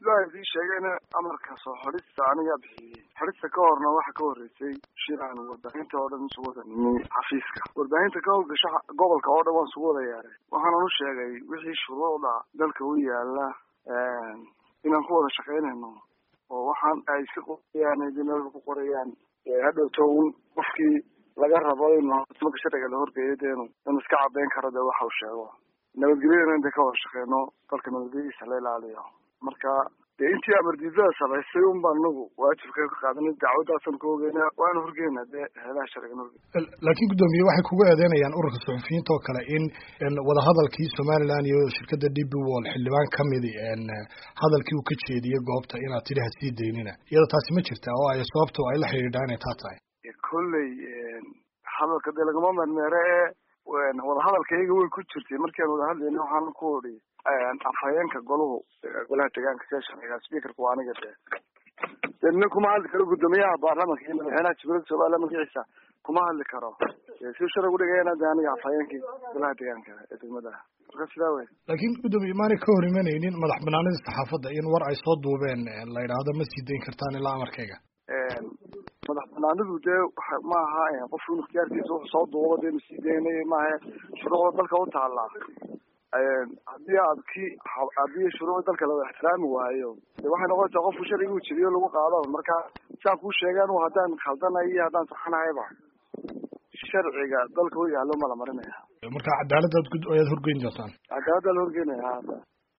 sidaa idii sheegayna amarka soo xodhista anigaa bixiyey xodhista ka horna waxa ka horreysay shir aan warbaahinta oo dhan isugu wada nimi xafiiska warbaahinta ka howlgasha gobolka oo dhan waan isugu wada yaaray waxaanan u sheegay wixii shuruucda dalka u yaala inaan ku wada shaqaynayno oo waxaan ay si qorayaan idinada ku qorayaan hadhowto un qofkii laga rabo inu maka sharciga la horgeeyo deenu inu iska cadeyn karo dee waxa uu sheego nabadgelyadana inta ka wada shaqeyno dalka nabadgelyadiisa la ilaaliyo marka dee intii amardiidada samaysay un baan anagu waajibka ka qaadanay dacwadaasan ku ogeyna waana horgeyna dee heelaha sharcigan horgey laakiin guddoomiye waxay kugu eedeynayaan ururka suxufiyiinta oo kale in wadahadalkii somaliland iyo shirkadda d b wall xildhibaan kamidi hadalkii uu ka jeediyey goobta inaad tidhi ha sii daynina iyada taasi ma jirta oo ay sababto ay la xidhiidhaa inay taa tahay kolley hadalka dee lagama mermeere ee wadahadalka iyaga way ku jirtay markii aan wada hadlayna waxaan ku odi afhayeenka goluhu golaha deegaanka see sharciga speakerka waa aniga dee de nin kuma hadli karo guddoomiyaha baarlamanka iyo madaxweynaha jamhuuriyadda somaliland magaciisa kuma hadli karo si sharcigu dhigayana de aniga afhayeenkii golaha deegaanka ee degmadaha marka sidaa wey laakiin guddoomiye maanay ka hor imanaynin madax banaanida saxaafadda in war ay soo duubeen la yidhaahdo ma sii dayn kartaan ilaa amarkayga madax banaanidu dee ma aha qofku inu ikhtiyaarkiisa wuxuu soo duubo dee masii daynay maaha shuruucda dalka u taallaa haddii aad ki haddii shuruucda dalka la ixtiraami waayo de waxay noqonaysaa qofku sharcigu jiriyo lagu qaado marka saan kuu sheegaan haddaan khaldanayo iyo haddaan saxanahayba sharciga dalka u yaalo ma la marinaya marka cadaaladaad ayaad horgeyn doontaan cadaaladdaa la horgeynaya hadda